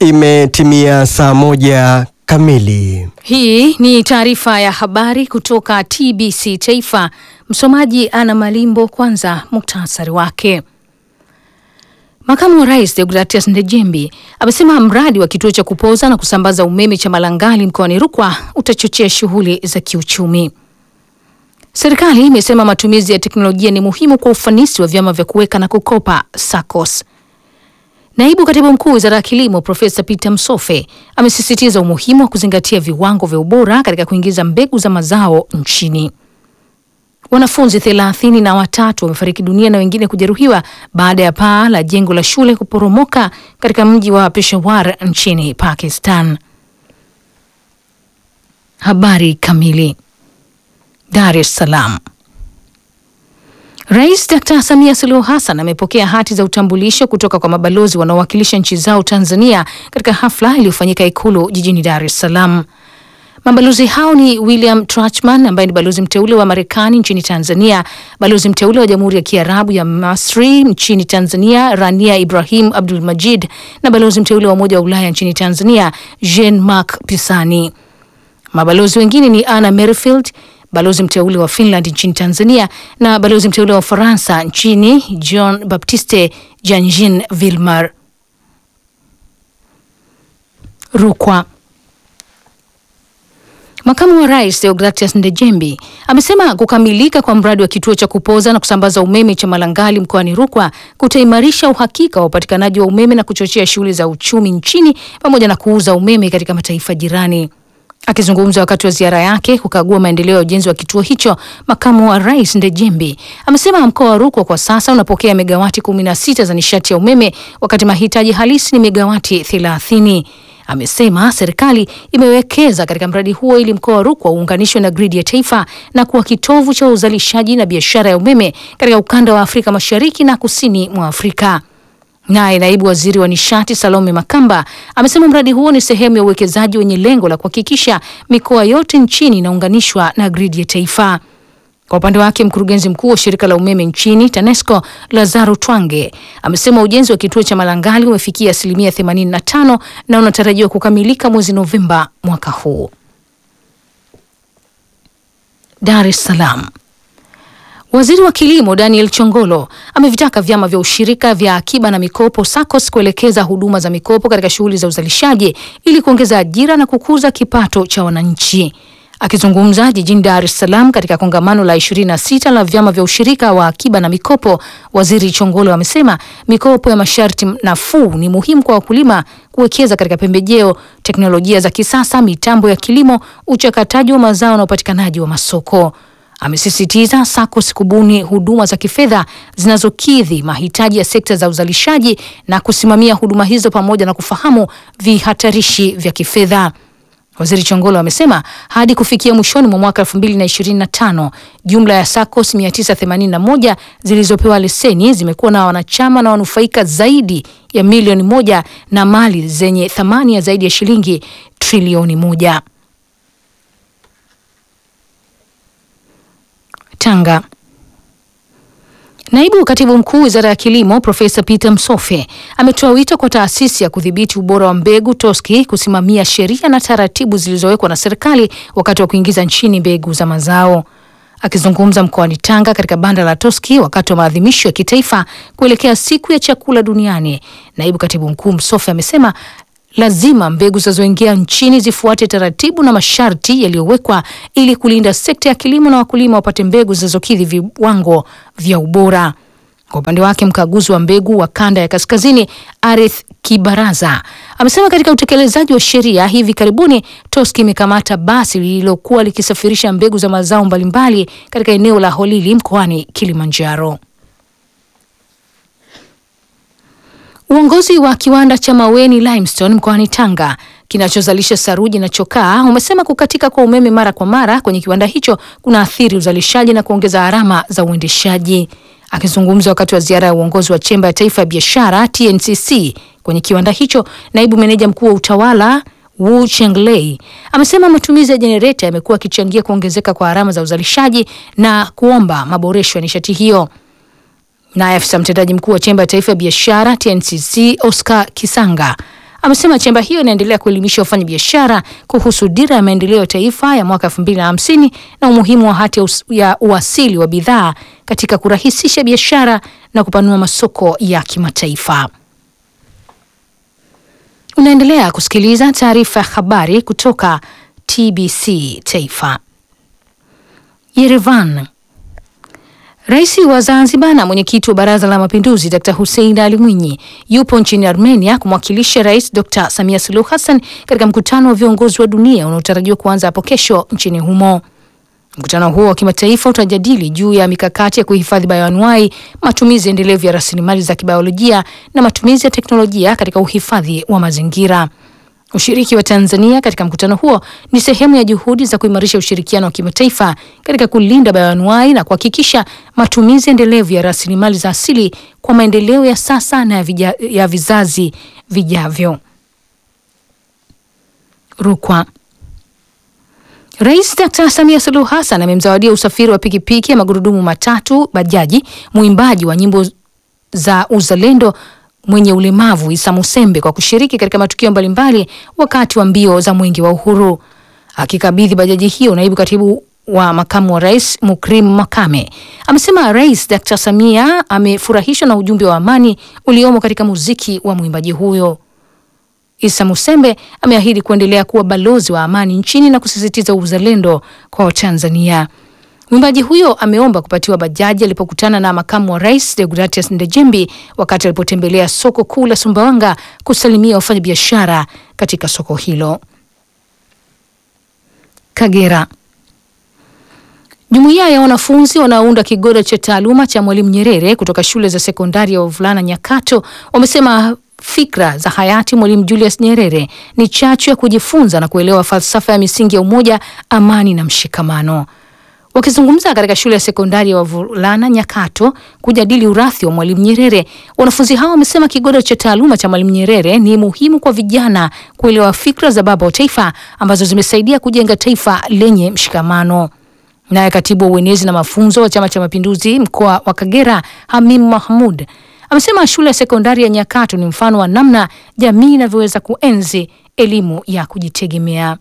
Imetimia saa moja kamili. Hii ni taarifa ya habari kutoka TBC Taifa. Msomaji Ana Malimbo. Kwanza muktasari wake. Makamu wa Rais Deogratias Ndejembi amesema mradi wa kituo cha kupoza na kusambaza umeme cha Malangali mkoani Rukwa utachochea shughuli za kiuchumi. Serikali imesema matumizi ya teknolojia ni muhimu kwa ufanisi wa vyama vya kuweka na kukopa SACCOS. Naibu Katibu Mkuu Wizara ya Kilimo Profesa Peter Msofe amesisitiza umuhimu wa kuzingatia viwango vya ubora katika kuingiza mbegu za mazao nchini. Wanafunzi thelathini na watatu wamefariki dunia na wengine kujeruhiwa baada ya paa la jengo la shule kuporomoka katika mji wa Peshawar nchini Pakistan. Habari kamili. Dar es Salaam. Rais Dr. Samia Suluhu Hassan amepokea hati za utambulisho kutoka kwa mabalozi wanaowakilisha nchi zao Tanzania katika hafla iliyofanyika Ikulu jijini Dar es Salaam. Mabalozi hao ni William Trachman ambaye ni balozi mteule wa Marekani nchini Tanzania, balozi mteule wa Jamhuri ya Kiarabu ya Masri nchini Tanzania Rania Ibrahim Abdul Majid na balozi mteule wa Umoja wa Ulaya nchini Tanzania Jean Marc Pisani. Mabalozi wengine ni Anna Merfield balozi mteule wa Finland nchini Tanzania na balozi mteule wa Ufaransa nchini Jean Baptiste Janjin Vilmar. Rukwa. Makamu wa Rais Deogratias Ndejembi amesema kukamilika kwa mradi wa kituo cha kupoza na kusambaza umeme cha Malangali mkoani Rukwa kutaimarisha uhakika wa upatikanaji wa umeme na kuchochea shughuli za uchumi nchini pamoja na kuuza umeme katika mataifa jirani. Akizungumza wakati wa ziara yake kukagua maendeleo ya ujenzi wa kituo hicho, makamu wa rais Ndejembi amesema mkoa wa Rukwa kwa sasa unapokea megawati 16 za nishati ya umeme wakati mahitaji halisi ni megawati 30. Amesema serikali imewekeza katika mradi huo ili mkoa wa Rukwa uunganishwe na gridi ya taifa na kuwa kitovu cha uzalishaji na biashara ya umeme katika ukanda wa Afrika Mashariki na kusini mwa Afrika. Naye naibu waziri wa nishati Salome Makamba amesema mradi huo ni sehemu ya uwekezaji wenye lengo la kuhakikisha mikoa yote nchini inaunganishwa na gridi ya taifa. Kwa upande wake, mkurugenzi mkuu wa shirika la umeme nchini TANESCO Lazaro Twange amesema ujenzi wa kituo cha Malangali umefikia asilimia 85 na unatarajiwa kukamilika mwezi Novemba mwaka huu. Dar es Salaam. Waziri wa Kilimo Daniel Chongolo amevitaka vyama vya ushirika vya akiba na mikopo SACCOS kuelekeza huduma za mikopo katika shughuli za uzalishaji ili kuongeza ajira na kukuza kipato cha wananchi. Akizungumza jijini Dar es Salaam katika kongamano la 26 la vyama vya ushirika wa akiba na mikopo, Waziri Chongolo amesema mikopo ya masharti nafuu ni muhimu kwa wakulima kuwekeza katika pembejeo, teknolojia za kisasa, mitambo ya kilimo, uchakataji wa mazao na upatikanaji wa masoko. Amesisitiza SACCOS kubuni huduma za kifedha zinazokidhi mahitaji ya sekta za uzalishaji na kusimamia huduma hizo pamoja na kufahamu vihatarishi vya kifedha. Waziri Chongolo amesema hadi kufikia mwishoni mwa mwaka 2025 jumla ya SACCOS 981 zilizopewa leseni zimekuwa na wanachama na wanufaika zaidi ya milioni moja na mali zenye thamani ya zaidi ya shilingi trilioni moja. Tanga. Naibu Katibu Mkuu Wizara ya Kilimo Profesa Peter Msofe ametoa wito kwa taasisi ya kudhibiti ubora wa mbegu TOSCI kusimamia sheria na taratibu zilizowekwa na serikali wakati wa kuingiza nchini mbegu za mazao. Akizungumza mkoani Tanga katika banda la TOSCI wakati wa maadhimisho ya kitaifa kuelekea siku ya chakula duniani, Naibu Katibu Mkuu Msofe amesema lazima mbegu zinazoingia nchini zifuate taratibu na masharti yaliyowekwa ili kulinda sekta ya kilimo na wakulima wapate mbegu zinazokidhi viwango vya ubora. Kwa upande wake, mkaguzi wa mbegu wa kanda ya kaskazini Arith Kibaraza amesema katika utekelezaji wa sheria hivi karibuni TOSCI imekamata basi lililokuwa likisafirisha mbegu za mazao mbalimbali katika eneo la Holili mkoani Kilimanjaro. Uongozi wa kiwanda cha Maweni Limestone mkoani Tanga kinachozalisha saruji na chokaa umesema kukatika kwa umeme mara kwa mara kwenye kiwanda hicho kuna athiri uzalishaji na kuongeza gharama za uendeshaji. Akizungumza wakati wa ziara ya uongozi wa chemba ya taifa ya biashara TNCC kwenye kiwanda hicho, naibu meneja mkuu wa utawala Wu Chenglei amesema matumizi ya jenereta yamekuwa yakichangia kuongezeka kwa gharama za uzalishaji na kuomba maboresho ya nishati hiyo. Naye afisa mtendaji mkuu wa chemba ya taifa ya biashara TNCC Oscar Kisanga amesema chemba hiyo inaendelea kuelimisha wafanyabiashara kuhusu dira ya maendeleo ya taifa ya mwaka 2050 na umuhimu wa hati ya us- ya uasili wa bidhaa katika kurahisisha biashara na kupanua masoko ya kimataifa. Unaendelea kusikiliza taarifa ya habari kutoka TBC Taifa. Yerevan. Rais wa Zanzibar na mwenyekiti wa Baraza la Mapinduzi Dr. Hussein Ali Mwinyi yupo nchini Armenia kumwakilisha Rais Dr. Samia Suluhu Hassan katika mkutano wa viongozi wa dunia unaotarajiwa kuanza hapo kesho nchini humo. Mkutano huo wa kimataifa utajadili juu ya mikakati ya kuhifadhi bayoanuai, matumizi endelevu ya rasilimali za kibiolojia na matumizi ya teknolojia katika uhifadhi wa mazingira. Ushiriki wa Tanzania katika mkutano huo ni sehemu ya juhudi za kuimarisha ushirikiano wa kimataifa katika kulinda bayoanuai na kuhakikisha matumizi endelevu ya rasilimali za asili kwa maendeleo ya sasa na ya, vija, ya vizazi vijavyo. Rukwa. Rais Dr. Samia Suluhu Hassan amemzawadia usafiri wa pikipiki ya magurudumu matatu bajaji mwimbaji wa nyimbo za uzalendo mwenye ulemavu Isa Musembe kwa kushiriki katika matukio mbalimbali wakati wa mbio za Mwenge wa Uhuru. Akikabidhi bajaji hiyo, naibu katibu wa makamu wa rais Mukrim Makame amesema Rais Dr. Samia amefurahishwa na ujumbe wa amani uliomo katika muziki wa mwimbaji huyo. Isa Musembe ameahidi kuendelea kuwa balozi wa amani nchini na kusisitiza uzalendo kwa Watanzania. Mwimbaji huyo ameomba kupatiwa bajaji alipokutana na makamu wa rais Deogratias Ndejembi wakati alipotembelea soko kuu la Sumbawanga kusalimia wafanyabiashara katika soko hilo. Kagera. Jumuiya ya wanafunzi wanaounda kigoda cha taaluma cha Mwalimu Nyerere kutoka shule za sekondari ya wavulana Nyakato wamesema fikra za hayati Mwalimu Julius Nyerere ni chachu ya kujifunza na kuelewa falsafa ya misingi ya umoja, amani na mshikamano. Wakizungumza katika shule ya sekondari ya wavulana Nyakato kujadili urathi wa Mwalimu Nyerere, wanafunzi hao wamesema kigoda cha taaluma cha Mwalimu Nyerere ni muhimu kwa vijana kuelewa fikra za baba wa taifa ambazo zimesaidia kujenga taifa lenye mshikamano. Naye katibu wa uenezi na mafunzo wa Chama cha Mapinduzi mkoa wa Kagera, Hamim Mahmud, amesema shule ya sekondari ya Nyakato ni mfano wa namna jamii inavyoweza kuenzi elimu ya kujitegemea.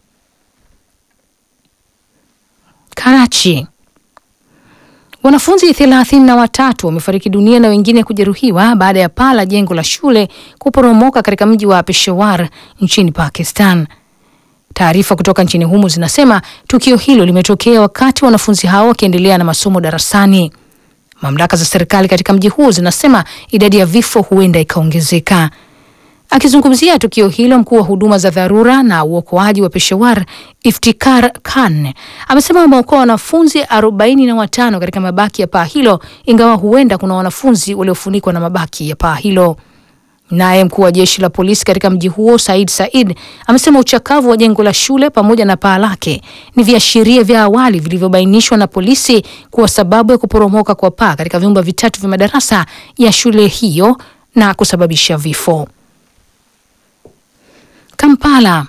Karachi. Wanafunzi thelathini na watatu wamefariki dunia na wengine kujeruhiwa baada ya paa la jengo la shule kuporomoka katika mji wa Peshawar nchini Pakistan. Taarifa kutoka nchini humo zinasema tukio hilo limetokea wakati wanafunzi hao wakiendelea na masomo darasani. Mamlaka za serikali katika mji huo zinasema idadi ya vifo huenda ikaongezeka. Akizungumzia tukio hilo, mkuu wa huduma za dharura na uokoaji wa Peshawar Iftikhar Khan amesema wameokoa wanafunzi arobaini na watano katika mabaki ya paa hilo, ingawa huenda kuna wanafunzi waliofunikwa na mabaki ya paa hilo. Naye mkuu wa jeshi la polisi katika mji huo Said Said amesema uchakavu wa jengo la shule pamoja na paa lake ni viashiria vya awali vilivyobainishwa na polisi kuwa sababu ya kuporomoka kwa paa katika vyumba vitatu vya madarasa ya shule hiyo na kusababisha vifo. Kampala.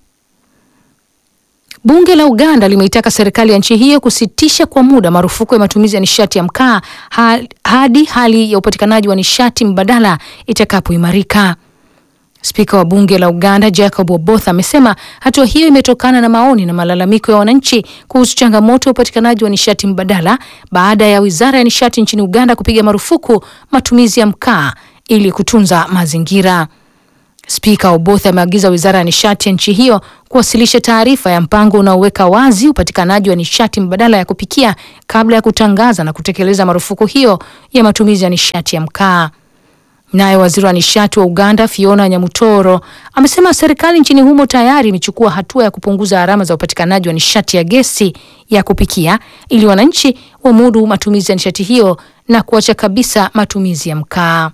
Bunge la Uganda limeitaka serikali ya nchi hiyo kusitisha kwa muda marufuku ya matumizi ya nishati ya mkaa hadi hali ya upatikanaji wa nishati mbadala itakapoimarika. Spika wa bunge la Uganda Jacob Oboth amesema hatua hiyo imetokana na maoni na malalamiko ya wananchi kuhusu changamoto ya upatikanaji wa nishati mbadala baada ya wizara ya nishati nchini Uganda kupiga marufuku matumizi ya mkaa ili kutunza mazingira. Spika Oboth ameagiza wizara ya nishati ya nchi hiyo kuwasilisha taarifa ya mpango unaoweka wazi upatikanaji wa nishati mbadala ya kupikia kabla ya kutangaza na kutekeleza marufuku hiyo ya matumizi ya nishati ya mkaa. Naye waziri wa nishati wa Uganda Fiona Nyamutoro amesema serikali nchini humo tayari imechukua hatua ya kupunguza gharama za upatikanaji wa nishati ya gesi ya kupikia ili wananchi wamudu matumizi ya nishati hiyo na kuacha kabisa matumizi ya mkaa.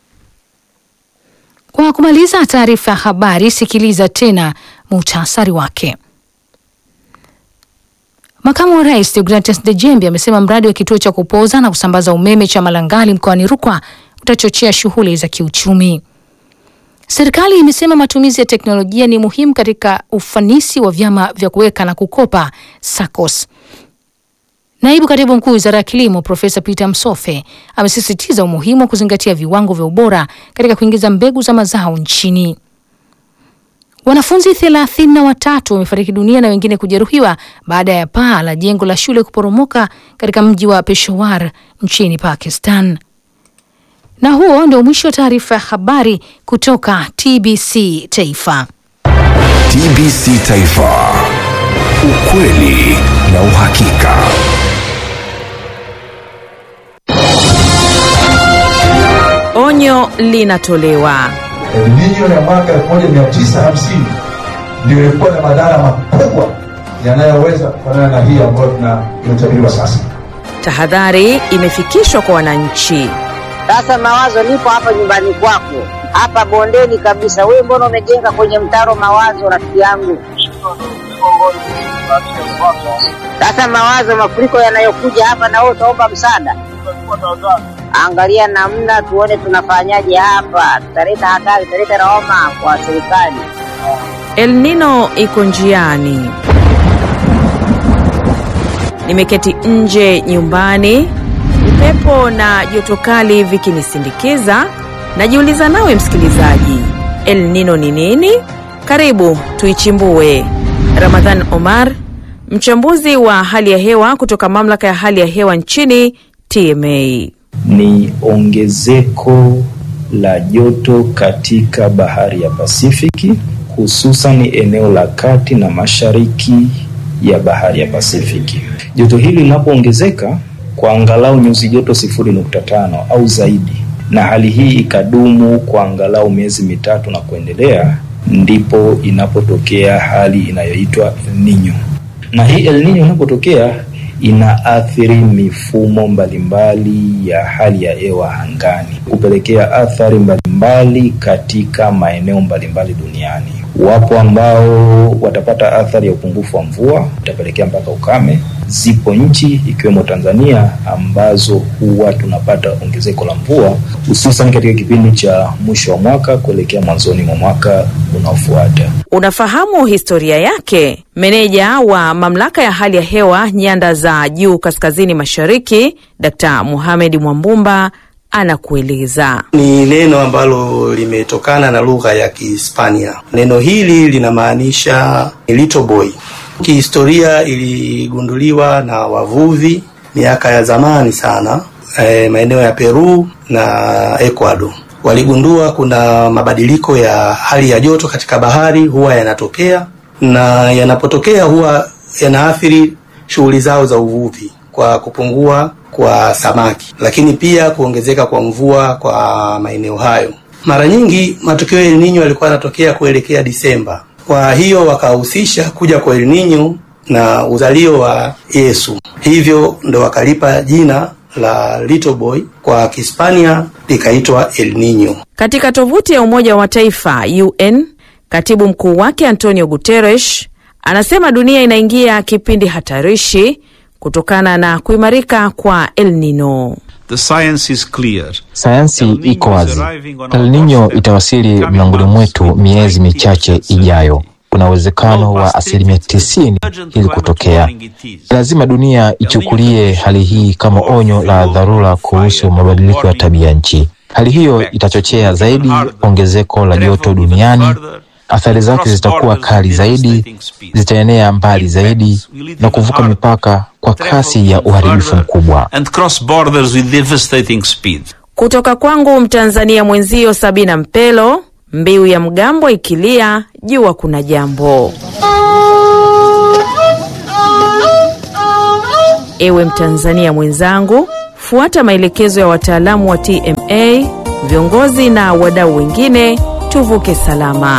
Kwa kumaliza taarifa ya habari, sikiliza tena muhtasari wake. Makamu wa rais Deogratias Ndejembi amesema mradi wa kituo cha kupoza na kusambaza umeme cha Malangali mkoani Rukwa utachochea shughuli za kiuchumi. Serikali imesema matumizi ya teknolojia ni muhimu katika ufanisi wa vyama vya kuweka na kukopa SACCOS. Naibu katibu mkuu wizara ya kilimo Profesa Peter Msofe amesisitiza umuhimu wa kuzingatia viwango vya ubora katika kuingiza mbegu za mazao nchini. Wanafunzi thelathini na watatu wamefariki dunia na wengine kujeruhiwa baada ya paa la jengo la shule kuporomoka katika mji wa Peshawar nchini Pakistan. Na huo ndio mwisho wa taarifa ya habari kutoka TBC Taifa. TBC Taifa, ukweli na uhakika. Onyo linatolewa. El Nino ya mwaka 1950 ndio ilikuwa na madhara makubwa yanayoweza kufanana na hii ambayo tunayotabiriwa sasa. Tahadhari imefikishwa kwa wananchi. Sasa Mawazo, nipo hapa nyumbani kwako, hapa bondeni kabisa. Wewe mbona umejenga kwenye mtaro Mawazo, rafiki yangu? Sasa Mawazo, mafuriko yanayokuja hapa, na wewe utaomba msaada. Angalia namna tuone tunafanyaje hapa, tutaleta hatari, tutaleta lawama kwa serikali. El Nino iko njiani. Nimeketi nje nyumbani, upepo na joto kali vikinisindikiza. Najiuliza nawe msikilizaji, El Nino ni nini? Karibu tuichimbue. Ramadhan Omar, mchambuzi wa hali ya hewa kutoka mamlaka ya hali ya hewa nchini TMA. ni ongezeko la joto katika bahari ya Pasifiki, hususan eneo la kati na mashariki ya bahari ya Pasifiki. Joto hili linapoongezeka kwa angalau nyuzi joto sifuri nukta tano au zaidi, na hali hii ikadumu kwa angalau miezi mitatu na kuendelea, ndipo inapotokea hali inayoitwa El Nino. Na hii El Nino inapotokea inaathiri mifumo mbalimbali ya hali ya hewa angani, kupelekea athari mbalimbali katika maeneo mbalimbali duniani. Wapo ambao watapata athari ya upungufu wa mvua, itapelekea mpaka ukame. Zipo nchi ikiwemo Tanzania ambazo huwa tunapata ongezeko la mvua hususan katika kipindi cha mwisho wa mwaka kuelekea mwanzoni mwa mwaka unaofuata. Unafahamu historia yake? Meneja wa mamlaka ya hali ya hewa nyanda za juu kaskazini mashariki, Dkt. Mohamed Mwambumba anakueleza. ni neno ambalo limetokana na lugha ya Kihispania. Neno hili linamaanisha little boy. Kihistoria iligunduliwa na wavuvi miaka ya zamani sana, e, maeneo ya Peru na Ecuador. Waligundua kuna mabadiliko ya hali ya joto katika bahari huwa yanatokea, na yanapotokea huwa yanaathiri shughuli zao za uvuvi kwa kupungua kwa samaki, lakini pia kuongezeka kwa mvua kwa maeneo hayo. Mara nyingi matukio ya El Nino yalikuwa yanatokea kuelekea Disemba. Kwa hiyo wakahusisha kuja kwa El Nino na uzalio wa Yesu, hivyo ndo wakalipa jina la little boy, kwa Kihispania likaitwa El Nino. Katika tovuti ya Umoja wa Mataifa UN, katibu mkuu wake Antonio Guterres anasema dunia inaingia kipindi hatarishi kutokana na kuimarika kwa El Nino. The science is clear. Sayansi El Nino iko is wazi. arriving on El our Nino doorstep, itawasili coming mlangoni months mwetu with miezi 90% michache ijayo. certainty. Kuna uwezekano wa asilimia tisini ili kutokea. Lazima dunia ichukulie hali hii kama onyo la dharura kuhusu mabadiliko ya tabia nchi. Hali hiyo itachochea zaidi ongezeko la joto duniani. Athari zake zitakuwa kali zaidi, zitaenea mbali zaidi na kuvuka mipaka kwa kasi ya uharibifu mkubwa. and cross borders with devastating speed. Kutoka kwangu Mtanzania mwenzio Sabina Mpelo, mbiu ya mgambo ikilia, jua kuna jambo. Ewe Mtanzania mwenzangu, fuata maelekezo ya wataalamu wa TMA, viongozi na wadau wengine, tuvuke salama.